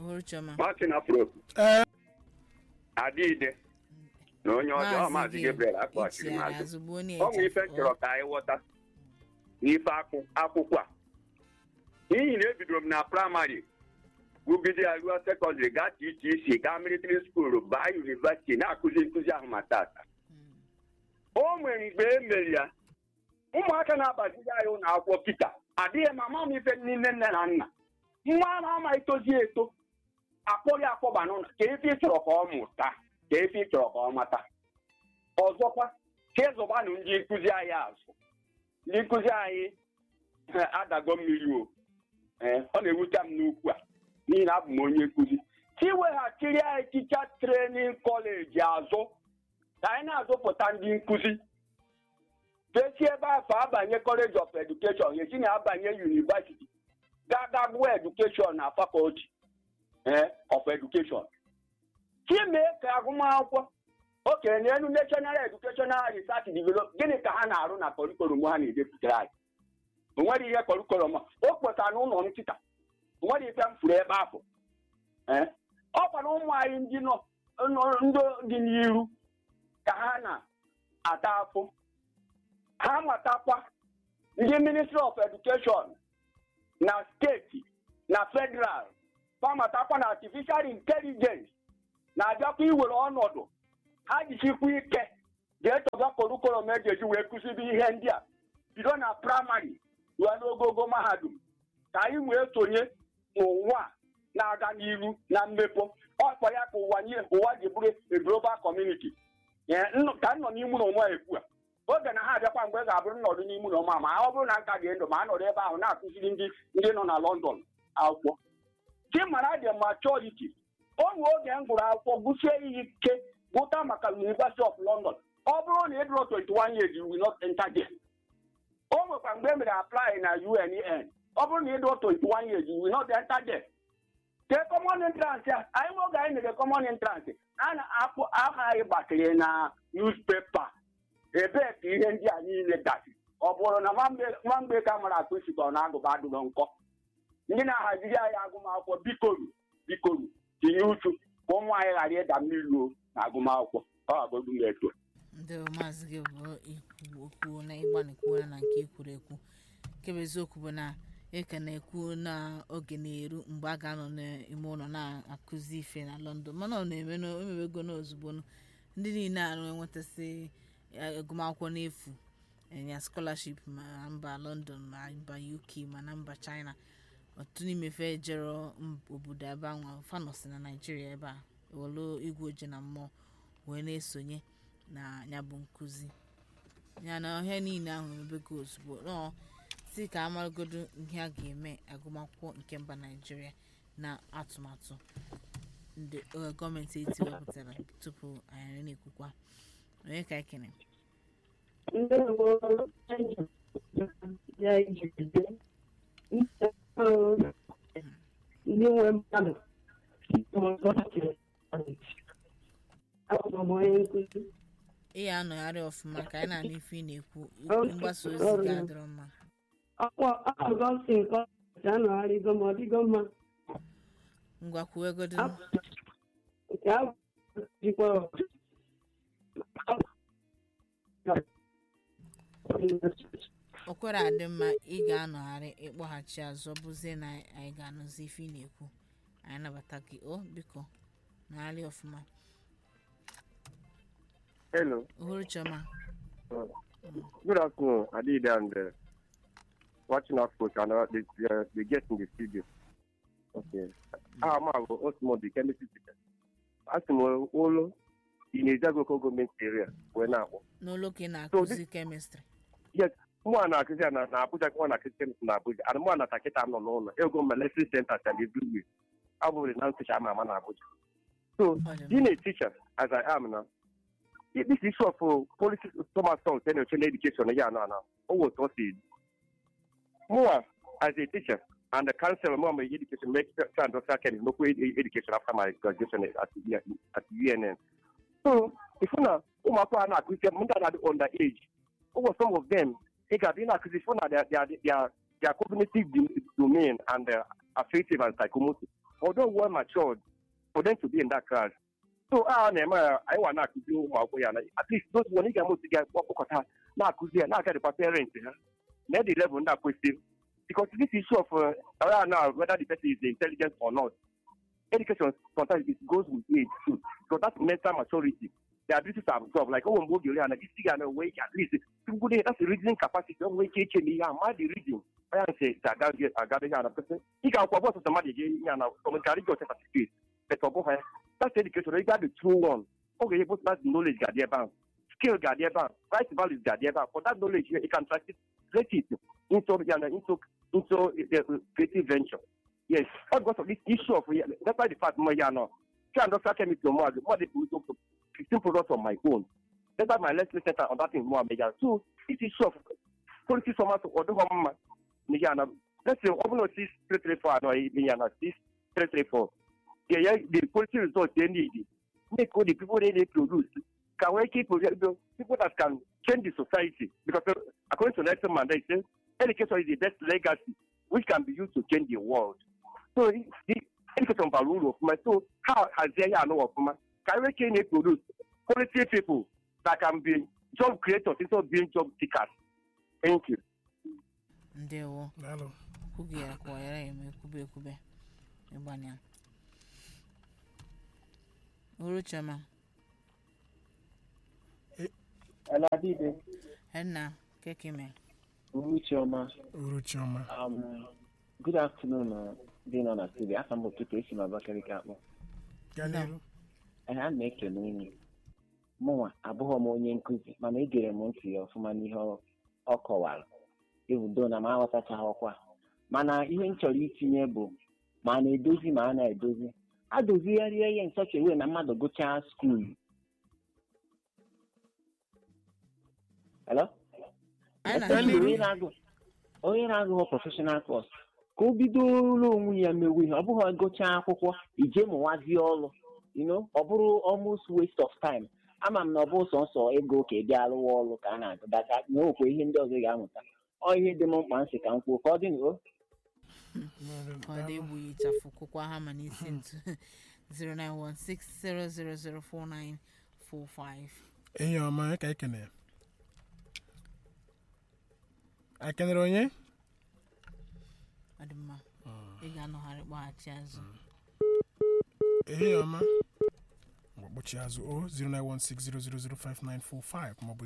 uhuruchioma Martin Afro ee Adịide na onye ọjọọ Maazị Gabriel akpọchiri itiara maazị azụ gbuo onye ọ nwere ife echefu. chọrọ ka anyị ghọta n'ife akwụ- akwụkwọ a n'ihi na ebidoro m na praịmarị gụgide ya ruo sekọndịrị gaa TTC gaa military skuul baa yunivesiti na-akụzi nkụzi ahụ ma tata o nwere mgbe e mere ya ụmụaka na-abaziga anyị ụlọ akwụkwọ kịta adịghị m ama m ife niile nne na nna nwa a na-ama itozi eto akpọrọ ya akpọba n'ụlọ ka efe ị chọrọ ka ọ mụta ka efe ị chọrọ ka ọ mata ọzọkwa ka ịzụbanụ ndị nkụzi anyị azụ ndị nkụzi anyị eh, adago mmiri o Eh, ọ na-ewute m n'ukwu a n'ihi na abụ m onye nkụzi ka iweghachiri anyị ticha trenin kọleji azụ ka anyị na-azụpụta ndị nkụzi desi ebe afọ abanye kọleji of edukeshọn esi na abanye yunivasiti gaga gụọ edukeshọn na fakọlti eh, of edukeshọn chimee ka agụmakwụkwọ okenye n'elu national educational research develop gịnị ka ha na-arụ na kọrikulum ha na-edepụtara anyị o nwere ihe kọrikulum a o kpọtara n'ụlọ nkịta o nwere ife m furu ebe afọ ee ọ kwara ụmụ anyị ndị nọ nọ- ndị dị n'iru ka ha na-ata afụ ha matakwa ndị ministry of education na steeti na federal ha matakwa na artificial intelligence na-abịakwa iwere ọnọdụ ha jisikwa ike ga-etoga kọrụkọrọm eji eji wee kụzibi ihe ndị a bido na praịmarị ruo n'ogogo mahadum ka anyị wee sonye n'ụwa a na-aga n'iru na mmepe ọkpọ ya ka ụwa nye ụwa ji bụrụ a global community Ee, nnụ- ka m nọ n'ime ụlọ onwe ekwu a oge na ha abịakwa mgbe ga-abụrụ nnọdụ n'ime ụlọ ọma ma ọ bụrụ na nka dị ndụ ma a nọrọ ebe ahụ na-akụziri ndị ndị nọ na London akwụkwọ chimara dị maturity o nwee oge m gụrụ akwụkwọ gụsie ihe ike gụta maka University of London ọ bụrụ na ị dụrụ 21 years you will not enter there. o nwekwa mgbe e mere apply na UNN ọ bụrụ na ị dụrụ 21 years you will not enter there. Kee common entrance a anyị nwe oge anyị mere common entrance a na-akpụ aha anyị gbakere na newspaper ebee ka ihe ndị a niile gasị ọ bụrụ na nwamgbe- nwamgbe ka mara akpụ sikọ na agụba adụrụ nkọ ndị na-ahaziri anyị agụmakwụkwọ bikoru bikoru tinye uchu ka ụmụ anyị ghara ịda mmiri o na agụmakwụkwọ ọ gagodu m eto ndị maazị gị bụ ikwu okwu na ịgbanikwuo na nke ikwuru ekwu nke bụ eziokwu bụ na ịka na-ekwu na oge na-eru mgbe a ga-anọ n'ime ụlọ na-akụzi ife na London mana ọ na-eme na- o mewego n'ozugbo ndị niile arụ enwetasị eh, agụmakwụkwọ n'efu enya scholarship ma na mba London ma mba UK ma na mba China ọtụtụ n'ime fe jero mb- obodo ebe anwa fanọsi na Naijiria ebe a ewelu igwe oje na mmụọ wee na-esonye na ya bụ nkụzi ya na ihe niile ahụ emebego ozugbo nọọ si ka amaragodo ihe a ga-eme agụmakwụkwọ nke mba naijiria na atụmatụ ndị eh, gọọmenti eti wepụtara tupu anyị na-ekwukwa onye ka ekene ndewo ya ijide ndị nwe mmadụ abụ m onye nkụzi ị ya anọgharị ọfụma ka anyị na-anụ ife ị na-ekwu Okay. mgbasa ozi Ọrụ. ga-adịrọ mma ọkwa akụkọ si nke ọcha anọgharịgo ma ọ dịgo mma ngwa kwuwegodo nke ahụ jikwa o kwere adị mma ị ga-anọgharị ịkpọghachi azụ ọ bụzie na anyị ga-anụzi ife ị na-ekwu anyị nabata gị o biko nọgharị ọfụma Hello. uhuru chioma Good afternoon, Adida and uh, watching our coach and uh, the, uh, the guest in the studio. Okay. Ah, ma, Osmo, the chemistry teacher. Asimo, Olo, in Ezago government area, where now. n'ụlọ ka ị na-akụzi kemịstrị Yes, mụ na akụzi na na Abuja ka ọ na-akụzi chemistry na Abuja. And mụ na takịta nọ n'ụlọ. Ego ma lesson center and everywhere. Abụghị na ntụcha ama ama na Abuja. So, being a teacher, as I am now, i- this issue of uh, policy, Thomas Song, then education, yeah, no, no. Oh, what was it? More as a teacher and the council, more my education, make sure and also can look with education after my graduation at the at the UNN. So, if you know, oh, my father, I could say, under age. Oh, some of them, they got in acquisition, their, their, their, their cognitive do- domain and uh, affective and psychomotor. although well matured for them to be in that class so a na-eme ya anyị wa na-akụzi ụmụ akwụkwọ ya na at least those one ị ga-ama otu ga kpọkọta na-akụzi ya na-agadịkwa parent ha na the level ndị akwesịrị because this issue of uh, around now whether the person is intelligent or not education sometimes it goes with age too so that's mental maturity the ability to absorb like ụmụ mgbe oge ori ana isi ga na-enwe ike at least tupu dị that's the reasoning capacity o nwee ike iche n'ihe a ma the reason onye ahụ si agaghị agada ihe ana person ị ga-akwụkwọ bọsụ sọ mmadụ ga ihe ana ọmụkarị gị ọcha certificate but ọ bụghị that's education ị ga the true one ọ ga-enye both that knowledge ga-adị ebe ahụ skill ga-adị ebe ahụ right values ga-adị ebe ahụ for that knowledge you can translate it into you know, into into uh, creative venture yes all because of this issue of that's why the fact mo ya no try and doctor chemistry mo ag mo dey produce up fifteen products on my own that's why my lesson center on that thing mo amega so this issue of quality format ọdún hàn mma ni ya na let's say ọ bụla six three three four anọ ni ya na six three three four yeah yeah the quality results they need make all the people they dey produce can we keep people that can change the society because uh, according to Nelson Mandela he say education is the best legacy which can be used to change the world so the education bara uru ọfụma so ha hazie ya anụ ọfụma ka anyị nwee ike produce quality people that can be job creators instead of being job seekers thank you ndewo daalụ kwughị ya ka ọ yara eme ekwube ekwube ịgbanya uru chioma Aladide, henna kekime Uruchioma, uru chiọma um, good afternoon, uh, dị nọ na studio. Aka m bụ Peter esi m Abakaliki akpọ. gaa n'ihu Ee, a na-ekele unu. Mụnwa abụghị m onye nkụzi, mana egere m ntị ya ọfụma n'ihe ọ- ọ kọwara. Ebudo na m aghọtachaghị ọkwa. Mana ihe m chọrọ itinye bụ ma a na-edozi ma a na-edozi. A dozigharịa ihe nchọcha ewe na mmadụ gụchaa skuulu. Hello? anyị Gaa na n'ihu. onye na-agụ onye na-agụghọ prọfessional course ka o bidoro onwe ya mewe ihe ọ bụghị gụchaa akwụkwọ ije mụwazie ọrụ you know ọ bụrụ almost waste of time ama m na ọ bụ sọnsọ ego ka ị bịa rụwa ọrụ ka a na-agụdacha na okwe ihe ndị ọzọ ị ga-amụta ọ ihe dị m mkpa nsị ka m kwuo ka ọ dị n'o ka ọ dị egbughị ịchafụ kwụkwa ha ma n'isi ntu 09160004945 enyi ọma onye ka ekene ya ekenere onye ọ dị mma ị ga-anọgharị kpọghachi azụ ehihie ọma mgbe kpọchie azụ o 09160005945 maọbụ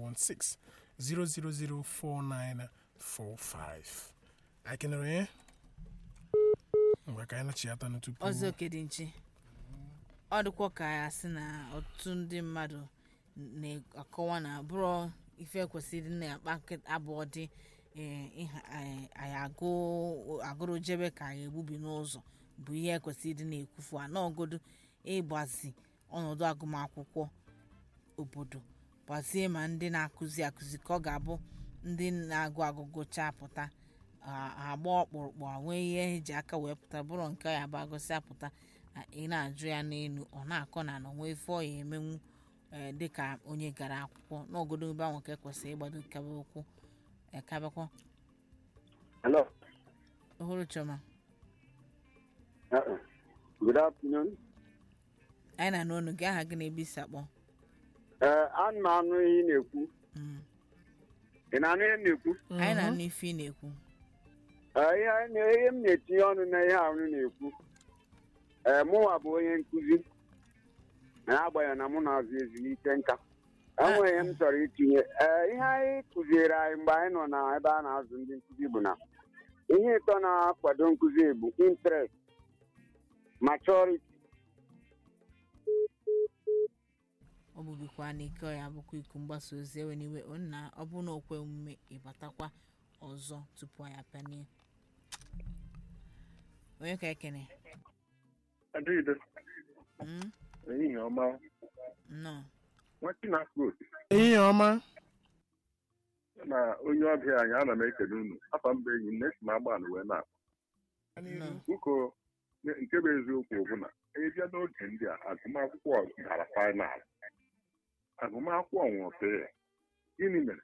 09160004945 anyị kenere onye mgbe ka anyị nachiata nụ tupu ọzọ kedị nchi ọ dịkwa ka ya sị na ọtụtụ ndị mmadụ na-akọwa na bụrụ ife kwesịrị na-akpa nkịta abụọ dị ee, ịha- anyị anyị agụ agụrụ jebe ka anyị egbubi n'ụzọ bụ ihe kwesịrị na-ekwufu anọgodo ịgbazi ọnọdụ agụmakwụkwọ obodo gbazie ma ndị na-akụzi akụzi ka ọ ga-abụ ndị na-agụ agụgụ chapụta agba ọkpụrụkpụ a nwee ihe eji aka wee pụta bụrụ nke ya bụ agụsị apụta a, ị na-ajụ ya n'elu ọ na-akọ na na onwe ife ọ ya emenwu ee, dịka onye gara akwụkwọ n'ogodo ebe ahụ ka ekwesịrị ịgbado kaba ụkwụ ekabakwa Hello. ohuru chioma Uh-uh. Good afternoon. anyị na n'onu gị aha gị na-ebe isi akpọ Ee, ana m anụ ihe ị na-ekwu. Mm. Ị na-anụ ihe m na-ekwu? anyị na-anụ ife ị na-ekwu Ee, ihe anyị na- ihe m na-etinye ọnụ na ihe ahụ na-ekwu. Ee, mụnwa bụ onye nkụzi. Na-agbanyeghị na mụ na-azụ ezumike nka. Enwere ihe m chọrọ itinye. Ee, ihe anyị kụziere anyị mgbe anyị nọ na ebe a na-azụ ndị nkụzi bụ na ihe ịtọ na-akwado nkụzi bụ interest, maturity, ọ bụbikwa n'ike ọ ya bụkwa iku mgbasa ozi ewe n'iwe ọ na ọ bụ na okwe omume ịbatakwa ọzọ tupu anyị apịanie onye ka ekene Adịghịde, Mm? ehihie ọma, nnọọ nwachi na-akpụ osi ehihie ọma na onye ọbịa anyị ana m ekele unu afa mba enyi m na-esi m agbalị wee na nnọọ ụkọ nke bụ eziokwu bụ na ịbịa n'oge ndị a agụmakwụkwọ dara fainal agụmakwụkwọ nwụrụ gịnị mere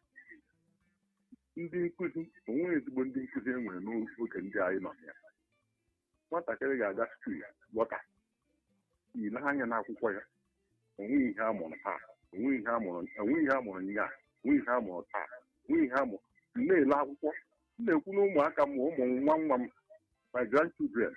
ndị nkụzi onwe ezigbo ndị nkụzi e nwere n'oge ndị anyị nọ ya nwatakịrị ga-aga skuul lọta ile anya n'akwụkwọ ya onweghị ihe a mụrụ taa onweghị ihe a mụrụ onweghị ihe a mụrụ nya onweghị ihe a mụrụ taa onweghị ihe a mụrụ m na-ele akwụkwọ m na-ekwu na ụmụaka m ụmụ nwa nwa m my grandchildren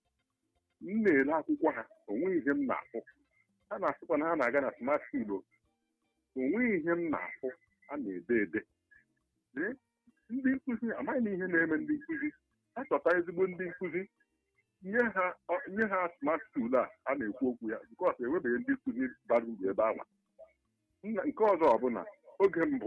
m na-ele akwụkwọ ha onweghị ihe m na-ahụ ha na-asịkwa na ha na-aga na smart school o. onweghị ihe m na-ahụ a na-ede ede Lee, ndị nkụzi amaghị m ihe na-eme ndị nkụzi ha chọta ezigbo ndị nkụzi nye ha ọ- nye ha smart school a a na-ekwu okwu ya bikọs enwebeghị ndị nkụzi bara uru ebe ahụ Nna- nke ọzọ ọbụla oge mbụ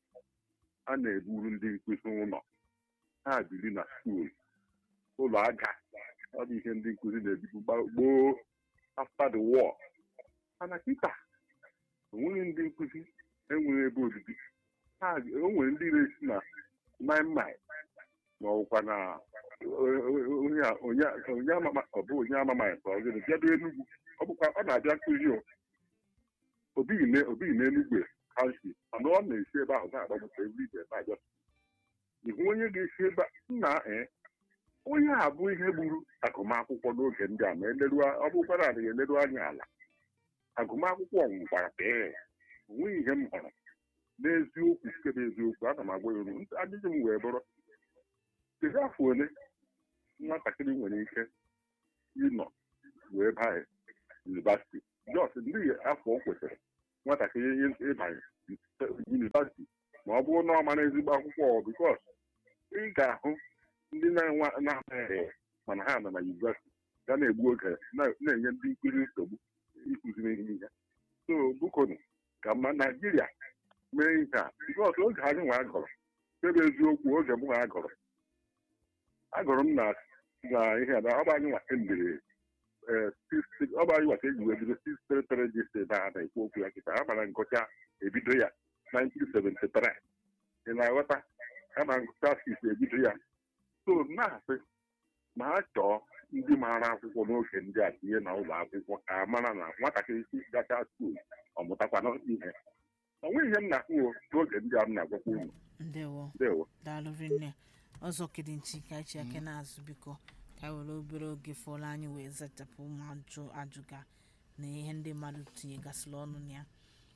a na-eburu ndị nkụzi ụlọ ha biri na skuul ụlọ aja ọ bụ ihe ndị nkụzi na-ebibu gba- gboo after the war mana kịta onweghị ndị nkụzi enweghị ebe obibi ha o nwere ndị na-esi na maimai ma ọbụkwa na onye a- onye a- onye amama ọ bụ onye amamaghị ka ọ gịnị bịado enugwu ọ bụkwa ọ na-abịa nkụzi o obighị na- obighị n'enugwu kanshi mana ọ na-esi ebe ahụ na-agbapụta ebe ije na-abịa ihu onye ga-esi ebe a- nna ee onye a bụ ihe gburu agụmakwụkwọ n'oge ndị a ma eleruo ọ bụkwara adịghị eleru anya ala agụmakwụkwọ nwụkwara bee onweghị ihe m hụrụ n'eziokwu nke bụ eziokwu ana m agwa ya unu ajụjụ m wee bụrụ kedu afọ ole nwatakịrị nwere ike ịnọ wee banye yunivasiti jọs ndị afọ o kwesịrị nwatakịrị ị- ịbanye yunivasiti ma ọ bụrụ na ọ mara ezigbo akwụkwọ bikos ị ga-ahụ ndị na-enwe na-amaghị mana ha nọ na yunivasiti ga na-egbu oge na- na-enye ndị nkụzi nsogbu ịkụziri ihe ihe so bukonu ka mma naijiria mee ihe a bikos oge anyị nwa agọrọ ebe eziokwu oge m nwa agọrọ agụrụ m na na ihe a na ọ bụ anyị nwa emere ọ bụ anyị nwa ka eji wee bido six tere tere ji si ebe a na-ekwu okwu ya kịta a mara ngụcha ebido ya 1973 ị na-aghọta a na ngụcha six ebido ya so na-asị ma ha chọọ ndị maara akwụkwọ n'oge ndị a tinye na ụlọ akwụkwọ ka a mara na nwatakịrị si gacha skuul ọ mụtakwana ihe ọ nweghị ihe m na-ahụ n'oge ndị a m na-agwakwa unu ndewo ndewo daalụ rinne ọzọ kedị nchi ka echi ake na-azụ biko ka anyị were obere oge fọrọ anyị wee zachapụ ụmụ ajụ ajụga na ihe ndị mmadụ tinyegasịrị ọnụ na ya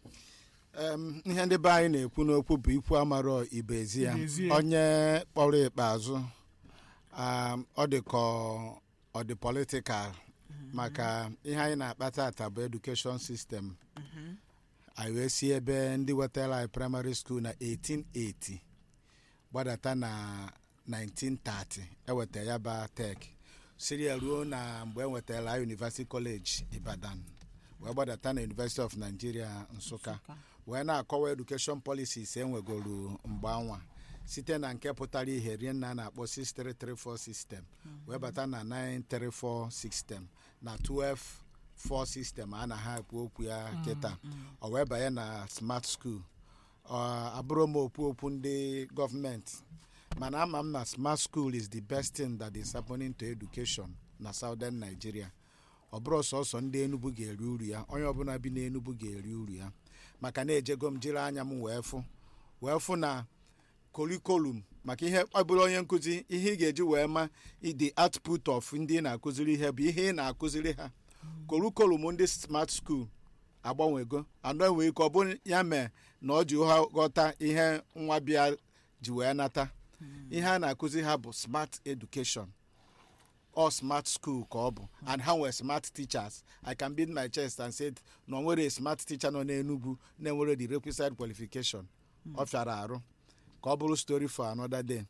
Em, ihe ndị be anyị na-ekwu n'okwu bụ ikwu amarọ ibezi ya Ibezi ya. onye kpọrọ ikpeazụ um, ọ dị ka ọ- ọ dị politikal maka ihe anyị na-akpata ata bụ edukeshọn sistem anyị wee si ebe ndị wetara anyị praịmarị skuul na 1880 gbadata na 1930 eweta ya ba tek siri ya ruo na mgbe ewetara anyị university college ibadan wee gbadata na university of nigeria nsụka wee na-akọwa edukeshọn policies enwegoro mgbe anwa site na nke pụtara ihe rie nna a na-akpọ 6334 system wee bata na 934 system na 124 system a na ha ekwu okwu ya kịta ọ wee banye na smart school ọ abụrụ m okwu okwu ndị gọọmenti mana ama m na smart school is the best thing that is happening to education na southern nigeria ọ bụrụ sọsọ ndị enugu ga-eri uru ya onye ọbụla bi n'enugu ga-eri uru ya maka na-ejego m jiri anya m wee fụ wee fụ na kurikulum maka ihe ọ bụrụ onye nkụzi ihe ị ga-eji wee ma the output of ndị ị na-akụziri ihe bụ ihe ị na-akụziri ha kurikulum ndị smart school agbanwego anọ enwe ike ọ bụ ya mee na ọ ji ha ghọta ihe nwa bịa ji wee nata ihe a na-akụzi ha bụ smart education or smart school ka ọ bụ and ha nwere smart teachers i can beat my chest and say na o nwere smart teacher nọ n'enugwu na-enwere the requisite qualification ọ fịara arụ ka ọ bụrụ story for another day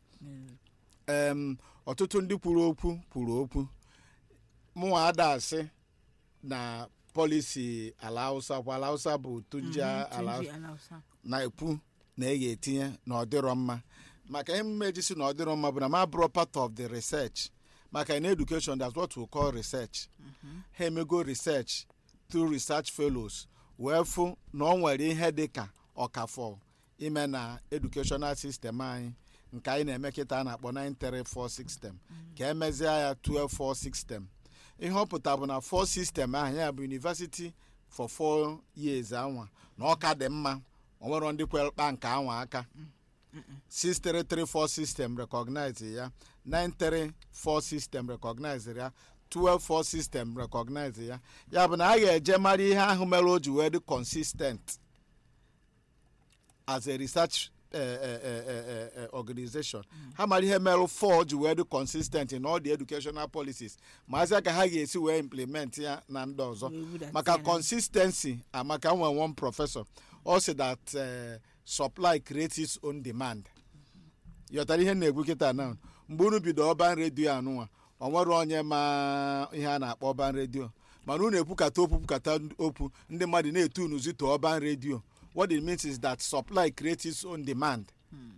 em ọtụtụ ndị kwuru okwu kwuru okwu mụnwa ada asị na polisi ala hausa kwa ala hausa bụ tunja ala Tunji Alausa. na-ekwu na ị ga-etinye na ọ dịrọ mma maka ihe mma eji si na ọ dịrọ mma bụ na ma bụrụ part of the research maka in education that's what we call research ha emego research through research fellows wee fụ na ọ nwere ihe dị ka ọkafọ ime na educational system anyị nke anyị na-eme kịta a na-akpọ 934 system ka emezie ya 124 system ihe ọ pụta bụ na 4 system ahụ ya bụ university for 4 years anwa na ọ ka dị mma o nwere ndị kwere kpa nke anwa aka 6334 system recognize ya 934 system recognize ya 124 system recognize ya ya bụ na a ga-eje mara ihe ahụ mere o ji wee dị consistent as a research eh, eh, eh, eh, eh, organization ha mara ihe merụ fọ ji wee dị consistent in all the educational policies ma azịa ka ha ga-esi wee implement ya na ndị ọzọ Wee budata maka ya na- consistency amaka nwe one professor ọ sị that eh, supply creates its own demand yọtara ihe m na-ekwu kịta na mgbe unu bido ọban redio anụnwa ọ nwere onye ma ihe a na-akpọ ọban redio mana unu ekwukata okwu kwukata okwu ndị mmadụ na-etu unu zito ọban redio what it means is that supply creates its own demand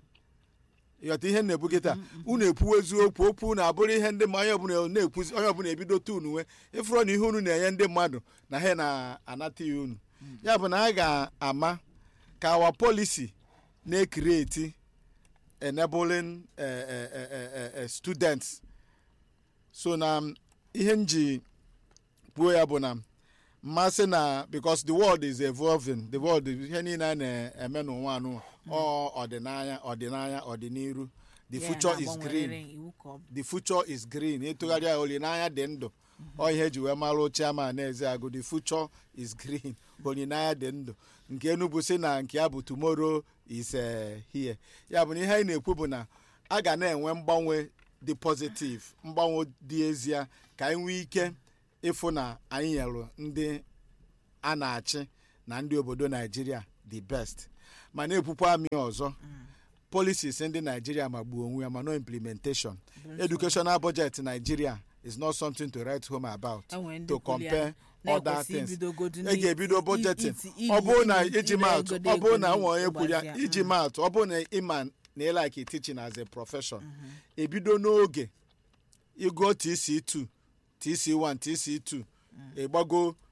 ịghọta ihe m na-ekwu kịta unu ekwuwa eziokwu okwu na abụrụ ihe ndị ma onye ọbụla na-ekwuzi onye ọbụla ebido tunu uwe ịfụrụ na ihe unu na-enye ndị mmadụ na ha na-anata ya unu ya bụ na a ga-ama ka awa policy na-ekreti enabling uh, uh, uh, uh, students so na um, ihe m ji kwuo ya bụ na mmasị na because the world is evolving the world ihe niile a na-eme n'ụwa anụ ọ ọdịnaya ọdịnaya ọdịniru the Ya future is na-agbanwerịrị green iwu ka ọ bụ. the future is green ịtụgharị ya olileanya dị ndụ ọ ihe eji wee mara chairman na eze agụ the future is green olileanya dị ndụ nke enubu si na nke ya bụ tomorrow is eh, here ya bụ na ihe anyị na-ekwu bụ na a ga na-enwe mgbanwe dị positive mgbanwe dị ezie ka anyị nwee ike ịfụ na anyị nyere ndị a na-achị na ndị obodo naijiria the best ma na-ekwukwa amị ọzọ policies ndị naijiria magbuo onwe ya ma no implementation educational budget nigeria is not something to write home about Enwere ndị to kwuru ya compare other na-ekwesị things ibidogodu e n'iti- ga-ebido i- budgeting iti- iyi- ọ bụrụ na iyi- iji ire maatụ egodo ọ bụrụ na ego nwe onye kwuru ya ịgbazia, iji mm. maatụ ọ bụrụ na ịma na ịlike teaching as a profession ebido n'oge ịgụọ tc2 tc1 tc2 ịgbago